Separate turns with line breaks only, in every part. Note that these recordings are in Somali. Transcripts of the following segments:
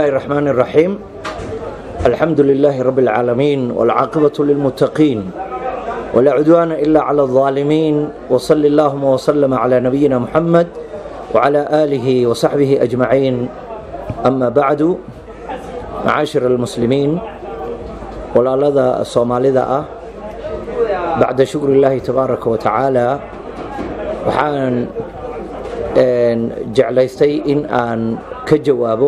الله الرحمن الرحيم الحمد لله رب العالمين والعاقبة للمتقين ولا عدوان إلا على الظالمين وصل اللهم وسلم على نبينا محمد وعلى آله وصحبه أجمعين أما بعد معاشر المسلمين ولا لدى الصومالي أه بعد شكر الله تبارك وتعالى waxaan jeclaystay in aan ka jawaabo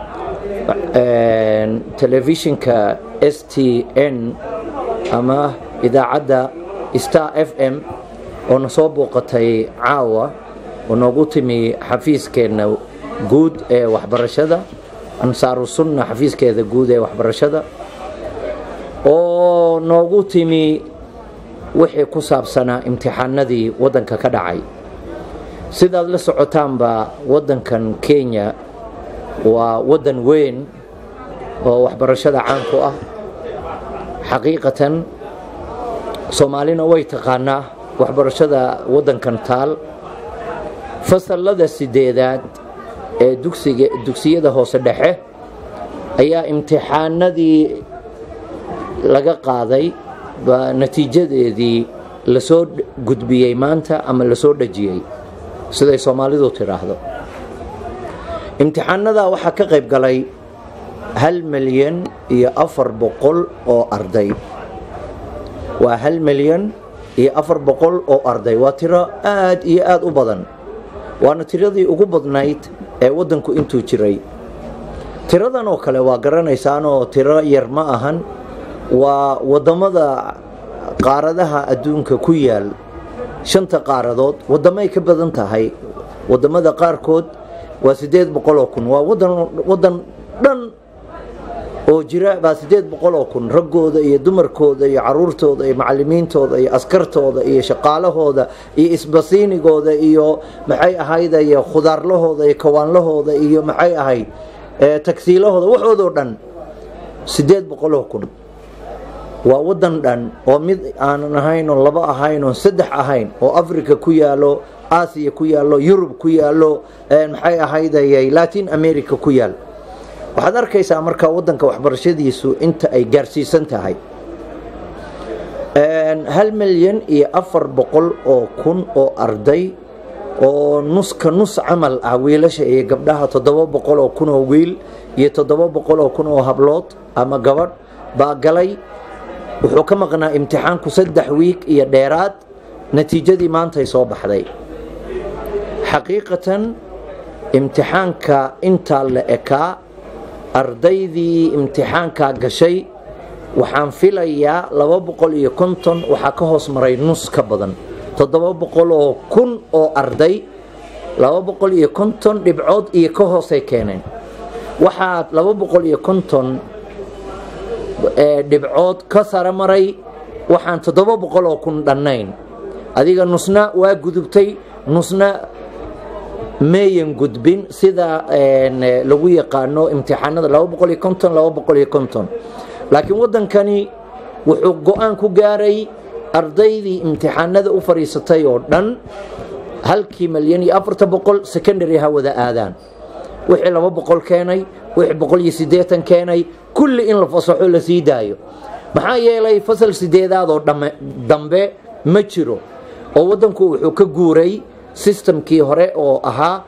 telefishinka s t n ama idaacadda star f m oo na soo booqatay caawa oo noogu timi xafiiskeenna guud ee waxbarashada ansaaru sunna xafiiskeeda guud ee waxbarashada oo noogu timi wixii ku saabsanaa imtixaanadii waddanka ka dhacay sidaad la socotaanba waddankan kenya waa waddan weyn oo waxbarashada caan ku ah xaqiiqatan soomaalina way taqaanaa waxbarashada waddankan taal fasallada sideedaad ee dugsiga dugsiyada hoose dhexe ayaa imtixaanadii laga qaaday baa natiijadeedii lasoo gudbiyey maanta ama lasoo dhajiyey siday soomaalidu tidhaahdo imtixaanadaa waxaa ka qayb galay hal milyan iyo afar boqol oo arday waa hal milyan iyo afar boqol oo arday waa tiro aad iyo aad u badan waana tiradii ugu badnayd ee waddanku intuu jiray tiradan oo kale waa garanaysaanoo tiro yar ma ahan waa wadamada qaaradaha adduunka ku yaal shanta qaaradood wadamay ka badan tahay wadamada qaarkood waa sideed boqoloo kun waa wadan wadan dhan oo jira baa sideed boqoloo kun raggooda iyo dumarkooda iyo caruurtooda iyo macalimiintooda iyo askartooda iyo shaqaalahooda iyo isbasiinigooda iyo maxay ahayd iyo khudaarlahooda iyo kawaanlahooda iyo maxay ahayd tagsiilahooda waxoodoo dhan sideed boqoloo kun waa wadan dhan oo mid aanan ahayn oo laba ahayn oo saddex ahayn oo africa ku yaalo aasiya ku yaalo yurub ku yaalo maxay ahaydayay latin america ku yaal waxaad arkaysaa marka wadanka waxbarashadiisu inta ay gaarsiisan tahay hal milyan iyo afar boqol oo kun oo arday oo nuska nus camal ah wiilasha iyo gabdhaha toddoba boqol oo kun oo wiil iyo toddoba boqol oo kun oo hablood ama gabadh baa galay wuxuu ka maqnaa imtixaanku saddex wiig iyo dheeraad natiijadii maantay soo baxday xaqiiqatan imtixaanka intaa la ekaa ardaydii imtixaankaa gashay waxaan filayaa laba boqol iyo konton waxaa ka hoos maray nus ka badan toddoba boqol oo kun oo arday laba boqol iyo konton dhibcood iyo ka hoosay keeneen waxaa laba boqol iyo konton dhibcood ka sara maray waxaan toddoba boqol oo kun dhannayn adiga nusna waa gudubtay nusna meeyan gudbin sida lagu yaqaano imtixaanada laba boqol iyo konton laba boqol iyo konton laakiin waddankani wuxuu go-aan ku gaaray ardaydii imtixaanada u fadhiisatay oo dhan halkii milyan iyo afarta boqol secondary ha wada aadaan wixii laba boqol keenay wixii boqol iyo siddeetan keenay kulli in la fasaxo la sii daayo maxaa yeelay fasal sideedaadoo dambe ma jiro oo waddanku wuxuu ka guuray systemkii hore oo ahaa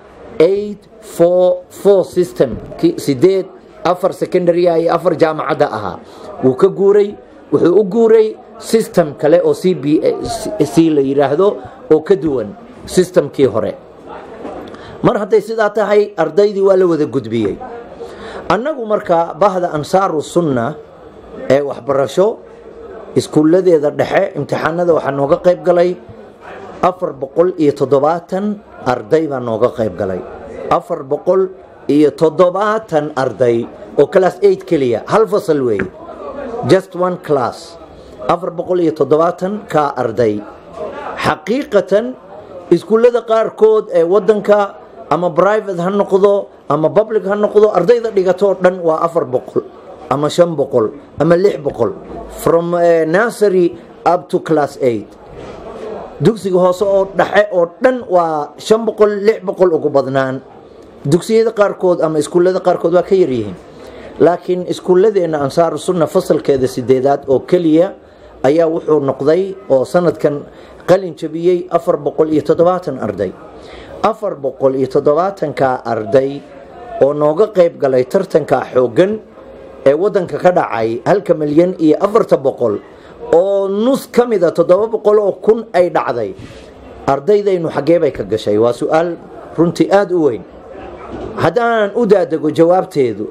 system sideed afar secondary iyo afar jaamacadda ahaa wuu ka guuray wuxuu u guuray system kale oo c b c la yidhaahdo oo ka duwan systemkii hore mar hadday sidaa tahay ardaydii waa la wada gudbiyey annagu marka bahda ansaaru sunna ee waxbarasho iskuulladeeda dhexe imtixaanada waxaa nooga qayb galay afar boqol iyo toddobaatan arday baa nooga qayb galay afar boqol iyo toddobaatan arday oo class eight keliya hal fasal weeye just one class afar boqol iyo toddobaatan kaa arday xaqiiqatan iskuullada qaarkood ee waddanka ama private ha noqdo ama public ha noqdo ardayda dhigatoo dhan waa afar boqol ama shan boqol ama lix boqol from nursery up to class eight dugsiga hoose oo dhexe oo dhan waa shan boqol lix boqol ugu badnaan dugsiyada qaarkood ama iskuullada qaarkood waa ka yaryihiin laakiin iskuulladeenna ansaaru sunna fasalkeeda sideedaad oo keliya ayaa wuxuu noqday oo sanadkan qalin jabiyey afar boqol iyo toddobaatan arday afar boqol iyo toddobaatanka arday oo nooga qayb galay tartanka xooggan ee wadanka ka dhacay halka milyan iyo afarta boqol oo nus ka mida toddoba boqol oo kun ay dhacday ardaydaynu xaggee bay ka gashay waa su-aal runtii aada u weyn haddaanan u daadego jawaabteedu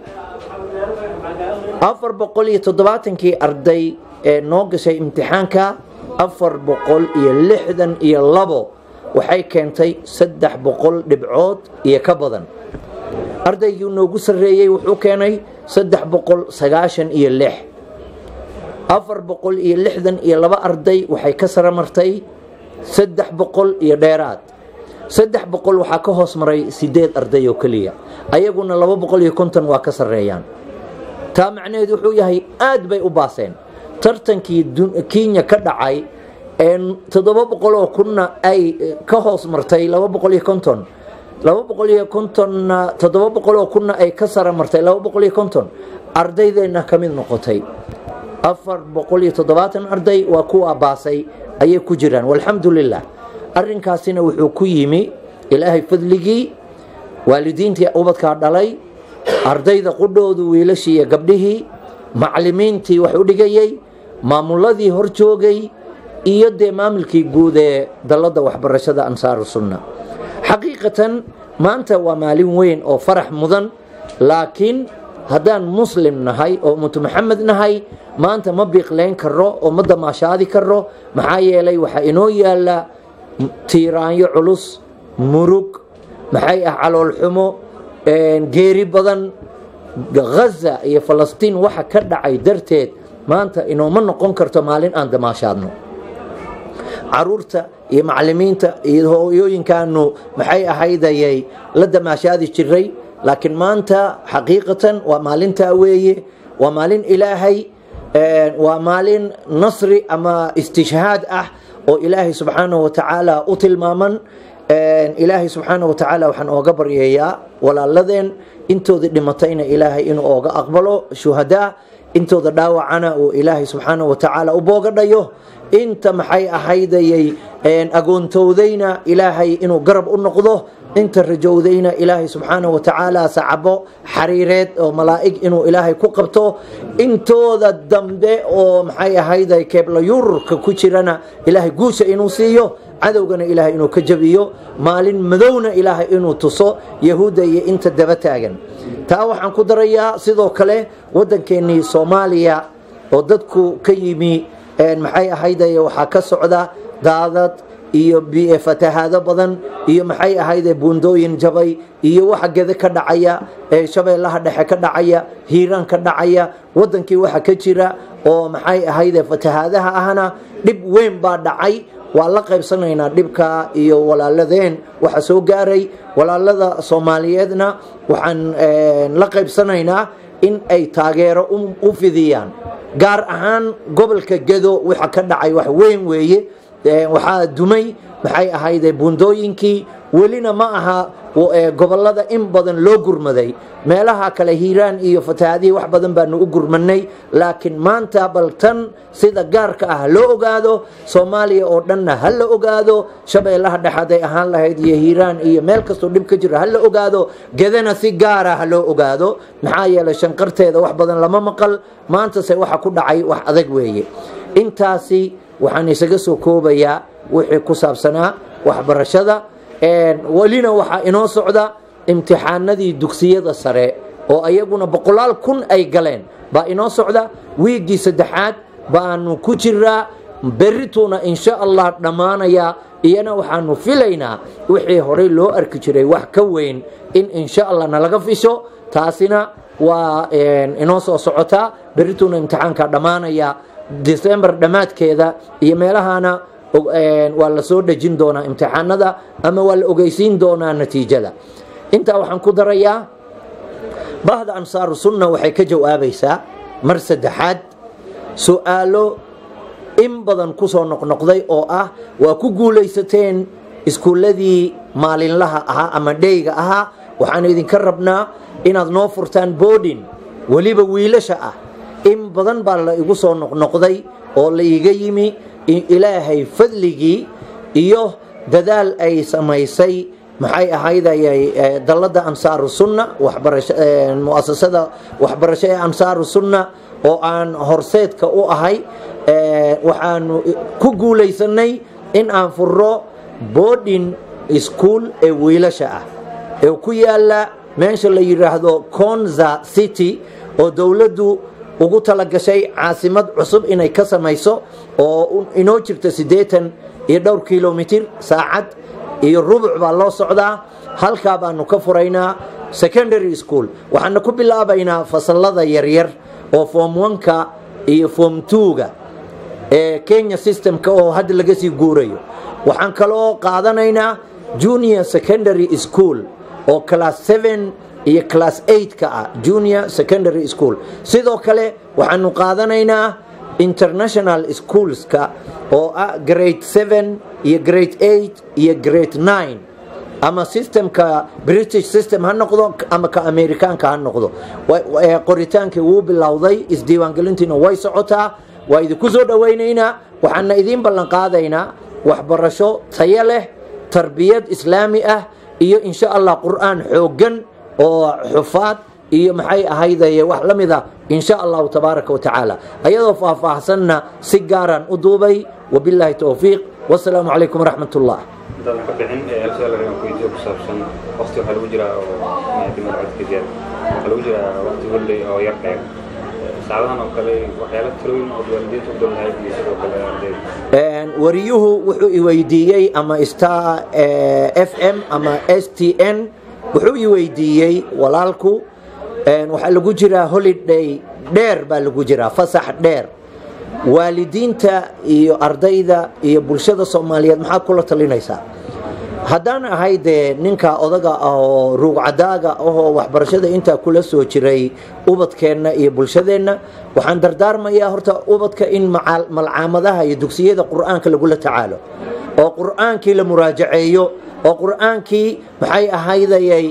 afar boqol iyo toddobaatankii arday ee noo gashay imtixaanka afar boqol iyo lixdan iyo labo waxay keentay saddex boqol dhibcood iyo ka badan ardaygii noogu sarreeyey wuxuu keenay saddex boqol sagaashan iyo lix afar boqol iyo lixdan iyo laba arday waxay ka sara martay saddex boqol iyo dheeraad saddex boqol waxaa ka hoos maray sideed arday oo keliya ayaguna laba boqol iyo konton waa ka sarreeyaan taa macnaheedu wuxuu yahay aad bay u baaseen tartankii kenya ka dhacay ee toddoba boqol oo kunna ay ka hoos martay laba boqol iyo konton laba boqol iyo kontonna toddoba boqol oo kunna ay ka sara martay laba boqol iyo konton ardaydeenna ka mid noqotay afar boqol iyo toddobaatan arday waa kuwa baasay ayay ku jiraan walxamdu lilah arrinkaasina wuxuu ku yimi ilaahay fadligii waalidiintii ubadkaa dhalay ardayda qudhoodu wiilashii iyo gabdhihii maclimiintii wax u dhigayey maamuladii hor joogay iyo dee maamulkii guud ee dalladda waxbarashada ansaaru sunna xaqiiqatan maanta waa maalin weyn oo farax mudan laakiin haddaan muslim nahay oo ummatu maxamed nahay maanta ma biiqleyn karo oo ma damaashaadi karo maxaa yeelay waxaa inoo yaala tiiraanyo culus murug maxay ah caloolxumo geeri badan ghaza iyo falastiin waxa ka dhacay darteed maanta inooma noqon karto maalin aan damaashaadno caruurta iyo macalimiinta iyo hooyooyinkaanu maxay ahaydayay la damaashaadi jiray laakiin maanta xaqiiqatan waa maalintaa weeye waa maalin ilaahay waa maalin nasri ama istishhaad ah oo ilaahay subxaanahu watacaala u tilmaaman ilaahay subxaanahu watacaala waxaan ooga baryeeyaa walaaladeen intooda dhimatayna ilaahay inuu ooga aqbalo shuhadaa intooda dhaawacana uu ilaahay subxaanahu watacaala u boogadhayo inta maxay ahaydayay agoontowdayna ilaahay inuu garab u noqdo inta rajowdayna ilaahay subxaanahu watacaala sacabo xariireed oo malaa'ig inuu ilaahay ku qabto intooda dambe oo maxay ahayday keeblayururka ku jirana ilaahay guusha inuu siiyo cadowgana ilaahay inuu ka jabiyo maalin madowna ilaahay inuu tuso yahuudda iyo inta daba taagan taa waxaan ku darayaa sidoo kale waddankeennii soomaaliya oo dadku ka yimi maxay ahayday waxaa ka socda daadad iyo fatahaado badan iyo maxay ahayde buundooyin jabay iyo waxa gede ka dhacaya ee shabeellaha dhexe ka dhacaya hiiraan ka dhacaya wadankii waxa ka jira oo maxay ahayde fatahaadaha ahna dhib weyn baa dhacay waa la qaybsanaynaa dhibka iyo walaaladeen waxa soo gaaray walaalada soomaaliyeedna waxaan la qaybsanaynaa in ay taageero u fidiyaan gaar ahaan gobolka gedo waxa ka dhacay wax weyn weeye waxaa dumay maxay ahayde buundooyinkii welina ma aha gobolada in badan loo gurmaday meelaha kale hiiraan iyo fatahaadihii wax badan baanu u gurmanay laakiin maanta bal tan sida gaarka ah loo ogaado soomaaliya oo dhanna ha la ogaado shabeellaha dhexaday ahaan lahayd iyo hiiraan iyo meel kastoo dhib ka jiro ha la ogaado gedana si gaara ha loo ogaado maxaa yeelay shanqarteeda wax badan lama maqal maantase waxa ku dhacay wax adag weeye intaasi waxaan isaga soo koobayaa wixii ku saabsanaa waxbarashada welina waxaa inoo socda imtixaanadii dugsiyada sare oo ayaguna boqolaal kun ay galeen baa inoo socda wiiggii saddexaad baanu ku jiraa berituuna insha allah dhammaanayaa iyana waxaanu filaynaa wixii horey loo arki jiray wax ka weyn in insha allah nalaga fisho taasina waa inoo soo socotaa berituuna imtixaanka dhammaanaya december dhammaadkeeda iyo meelahana waa la soo dhejin doonaa imtixaanada ama waa la ogeysiin doonaa natiijada intaa waxaan ku darayaa bahda ansaaru sunna waxay ka jawaabaysaa mar saddexaad su-aalo in badan kusoo noqnoqday oo ah waa ku guulaysateen iskuulladii maalinlaha ahaa ama dheyga ahaa waxaan idinka rabnaa inaad noo furtaan boodin weliba wiilasha ah in badan baa la igu soo noqnoqday oo la iga yimi ilaahay fadligii iyo dadaal ay samaysay maxay ahaydayay dalladda ansaaru sunna muasasada waxbarasho ee ansaaru sunna oo aan horseedka u ahay waxaanu ku guulaysanay in aan furro boarding school ee wiilasha ah ee ku yaala meesha la yidhaahdo conza city oo dowladdu ugu talagashay caasimad cusub inay ka samayso oo inoo jirta siddeetan iyo dhowr kilomitir saacad iyo rubuc baa loo socdaa halkaa baanu ka furaynaa secondary school waxaana ku bilaabaynaa fasalada yaryar oo form oneka iyo form twoga ee kenya systemka oo hadda laga sii guurayo waxaan kaloo qaadanaynaa junior secondary school oo class seven iyo class eight ka ah junior secondary school sidoo kale waxaanu qaadanaynaa international schoolska oo ah grade seven iyo grade eight iyo grade nine ama systemka british system ha noqdo ama ka amerikaanka ha noqdo qoritaankii wuu bilowday isdiiwaangelintiina way socotaa waa idinku soo dhowaynaynaa waxaana idiin ballan qaadaynaa waxbarasho tayo leh tarbiyad islaami ah iyo insha allah qur'aan xooggan oo xufaad iyo maxay ahaydaye wax la mid a insha allahu tabaaraka watacaala ayadoo faahfaahsanna si gaaraan u duubay wabilaahi towfiiq wasalaamu calaykum waraxmat ullah
intaadan ka bixin su-aal aan ku weydiiyo ku saabsan waqti waxaa lagu jiraa oo maadaama codka jeer waxaa lagu jiraa waqti holley oo yar dheer saacadahan oo kale waxyaala talooyin oo waalidiinta u dol lahayd iyo sidoo kale ardayda
wariyuhu wuxuu i weydiiyey ama star f m ama s t n wuxuu i weydiiyey walaalku waxaa lagu jiraa holiday dheer baa lagu jiraa fasax dheer waalidiinta iyo ardayda iyo bulshada soomaaliyeed maxaad kula talinaysaa haddaan ahay dee ninka odaga ah oo ruugcadaaga ahoo waxbarashada intaa kula soo jiray ubadkeenna iyo bulshadeenna waxaan dardaarmayaa horta ubadka in malcaamadaha iyo dugsiyada qur'aanka lagula tacaalo oo qur'aankii la muraajaceeyo oo qur'aankii maxay ahaydayay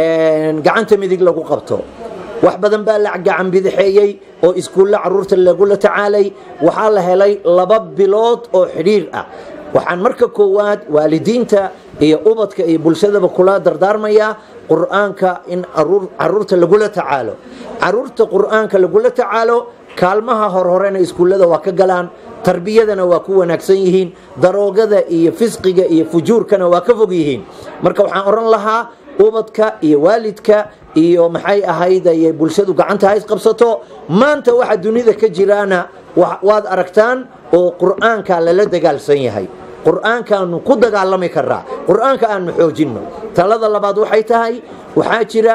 gacanta midig lagu qabto wax badan baa la gacan bidixeeyey oo iskuulla caruurta lagula tacaalay waxaa la helay laba bilood oo xidhiir ah waxaan marka koowaad waalidiinta iyo ubadka iyo bulshadaba kula dardaarmayaa qur'aanka in caruurta lagula tacaalo caruurta qur'aanka lagula tacaalo kaalmaha horhorena iskuullada waa ka galaan tarbiyadana waa ku wanaagsan yihiin daroogada iyo fisqiga iyo fujuurkana waa ka fog yihiin marka waxaan oran lahaa ubadka iyo waalidka iyo maxay ahaydaye bulshadu gacanta ha isqabsato maanta waxa dunida ka jiraana waad aragtaan oo qur'aanka lala dagaalsan yahay qur'aankaanu ku dagaalami karaa qur'aanka aanu xoojinno talada labaad waxay tahay waxaa jira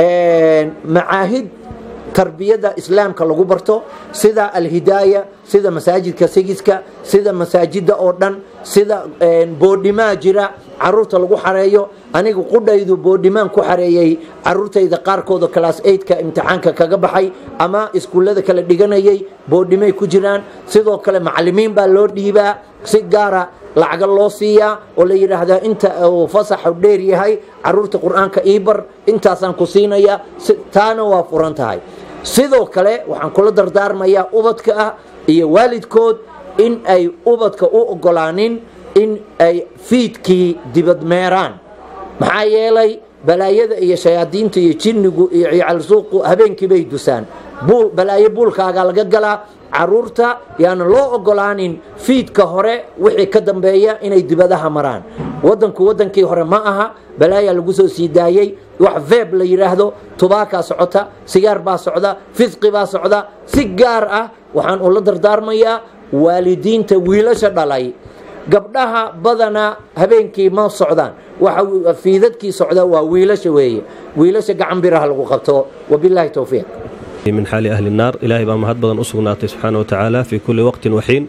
macaahid tarbiyada islaamka lagu barto sida alhidaaya sida masaajidka sigiska sida masaajida oo dhan sida boodhimaa jira caruurta lagu xareeyo aniga qudhaydu boodhimaan ku xareeyey caruurtayda qaarkooda class eidka imtixaanka kaga baxay ama iskuullada kala dhiganayay boodhimay ku jiraan sidoo kale macalimiin baa loo dhiibaa si gaara lacaga loo siiyaa oo la yidhaahdaa inta uu fasaxu dheer yahay caruurta qur-aanka iibar intaasaan ku siinayaa taana waa furan tahay sidoo kale waxaan kula dardaarmayaa ubadka ah iyo waalidkood in ay ubadka u ogolaanin in ay fiidkii dibadmeeraan maxaa yeelay balaayada iyo shayaadiinta iyo jinnigu iyo ciyaalsuuqu habeenkii bay dusaan balaayo buulkaaga laga galaa caruurta yaana loo ogolaanin fiidka hore wixii ka dambeeya inay dibadaha maraan wadanku wadankii hore ma aha balaayaa lagu soo sii daayey wax veeb la yidhaahdo tubaakaa socota sigaar baa socda fisqi baa socda si gaar ah waxaan ula dardaarmayaa waalidiinta wiilasha dhalay gabdhaha badanaa habeenkii ma socdaan waxa fiidadkii socda waa wiilasha weeye wiilasha gacan biraha lagu qabto wabilaahi towfiiq
min xaali ahli الnaar ilaahay baa mahad badan u sugnaatay subxaana watacaala fii kulli waqtin waxiin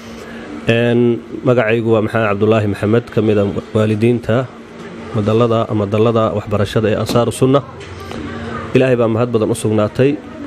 magacaygu waa maxamed cabdulaahi maxamed ka mida waalidiinta madalada ama dallada waxbarashada ee ansaaru sunna ilaahay baa mahad badan u sugnaatay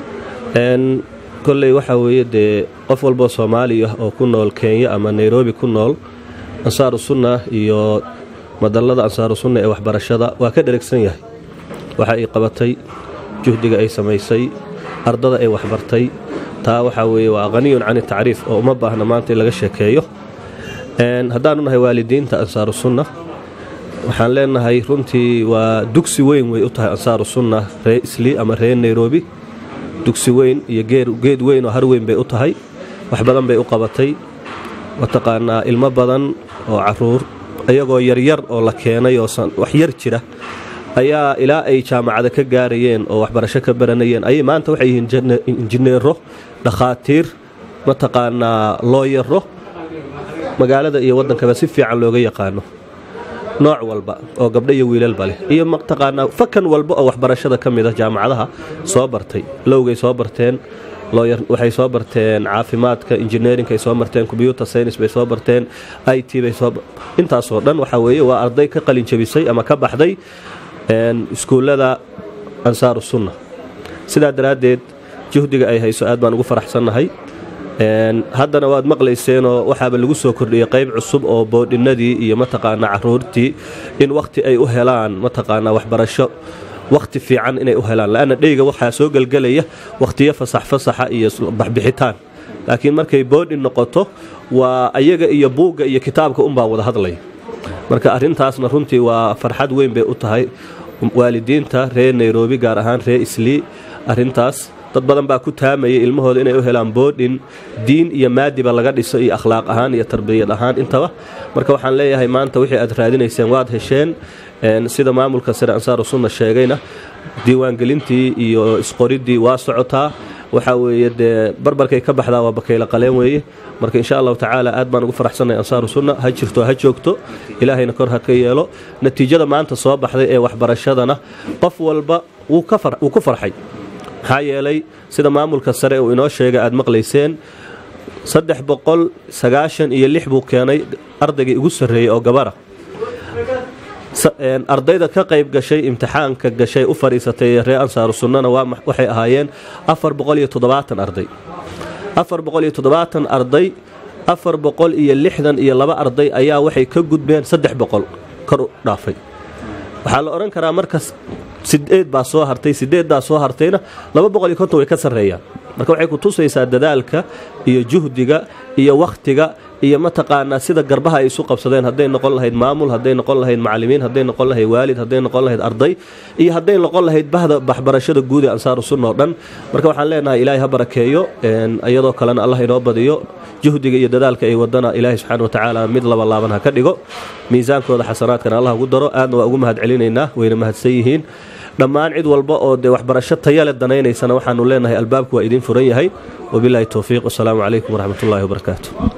kolley waxaa weeye dee qof walboo soomaaliya oo ku nool kenya ama nairobi ku nool ansaaru sunna iyo madallada ansaaru sunna ee waxbarashada waa ka dheregsan yahay waxa ay qabatay juhdiga ay samaysay ardada ay waxbartay taa waxaa weeye waa qhaniyun can tacriif oo uma baahna maanta in laga sheekeeyo haddaanu nahay waalidiinta ansaaru sunna waxaan leenahay runtii waa dugsi weyn way u tahay ansaaru sunna ree isli ama ree nairobi dugsi weyn iyo geed weyn oo har weyn bay u tahay wax badan bay u qabatay mataqaanaa ilmo badan oo caruur iyagoo yaryar oo la keenay oo wax yar jira ayaa ilaa ay jaamacada ka gaarayeen oo waxbarasho ka baranayeen ayay maanta waxay yihiin injineero dhakhaatiir mataqaanaa looyaro magaalada iyo waddankaba si fiican looga yaqaano nooc walba oo gabdho iyo wiilalba leh iyo mataqaanaa fakan walba oo waxbarashada ka mid a jaamacadaha soo bartay lowgay soo barteen waxay soo barteen caafimaadka injineerinkaay soo barteen combyuter science bay soo barteen i t bay soo intaasoo dhan waxaa weeye waa arday ka qalin jabisay ama ka baxday iskuullada ansaaru sunna sidaa daraaddeed juhdiga ay hayso aad baan ugu faraxsannahay haddana waad maqlayseenoo waxaaba lagu soo kordhiyey qayb cusub oo boodhinadii iyo mataqaanaa caruurtii in wakhti ay u helaan mataqaanaa waxbarasho wakhti fiican inay u helaan la'anna dheyga waxaa soo gelgelaya wakhtiyo fasax fasaxa iyo baxbixitaan laakiin markay boodhin noqoto waa ayaga iyo buugga iyo kitaabka unbaa wada hadlaya marka arrintaasna runtii waa farxad weyn bay u tahay waalidiinta reer nairobi gaar ahaan reer islii arrintaas dad badan baa ku taamayay ilmahooda inay u helaan boodhin diin iyo maadiba laga dhiso iyo akhlaaq ahaan iyo tarbiyad ahaan intaba marka waxaan leeyahay maanta wixii aad raadinayseen waad hesheen sida maamulka sare ansaaru sunna sheegayna diiwaangelintii iyo isqoriddii waa socotaa waxaa weeye dee barbarkay ka baxdaa waa bakayla qaleen weeye marka insha allahu tacaala aad baan ugu faraxsannahay ansaaru sunna ha jirto ha joogto ilaahayna kor ha ka yeelo natiijada maanta soo baxday ee waxbarashadana qof walba wuu ku farxay maxaa yeelay sida maamulka sare uu inoo sheegay aad maqlayseen saddex boqol sagaashan iyo lix buu keenay ardaygii ugu sarreeyey oo gabara ardayda ka qayb gashay imtixaanka gashay u fadhiisatay reer ansaaru sunnana waxay ahaayeen afar boqol iyo toddobaatan arday afar boqol iyo toddobaatan arday afar boqol iyo lixdan iyo laba arday ayaa waxay ka gudbeen saddex boqol kor u dhaafay waxaa la odhan karaa markas sideed baa soo hartay sideeddaa soo hartayna laba boqol iyo konton way ka sarreeyaan marka waxay ku tusaysaa dadaalka iyo juhdiga iyo wakhtiga iyo mataqaanaa sida garbaha ay isu qabsadeen hadday noqon lahayd maamul hadday noqon lahayd macalimiin hadday noqon lahayd waalid hadday noqon lahayd arday iyo hadday noqon lahayd bahda waxbarashada guud ee ansaaru sunna oo dhan marka waxaan leenahay ilaahay ha barakeeyo iyadoo kalena allah inoo badiyo juhdiga iyo dadaalka ay wadana ilaahay subxaana wa tacaala mid laba laaban ha ka dhigo miisaankooda xasanaadkana allah ugu daro aadna waa ugu mahad celinaynaa wayna mahadsan yihiin dhammaan cid walba oo dee waxbarasho tayale danaynaysana waxaanu leenahay albaabku waa idiin furan yahay wabilaahi towfiiq wasalaamu calaykum waraxmatullahi wabarakaatu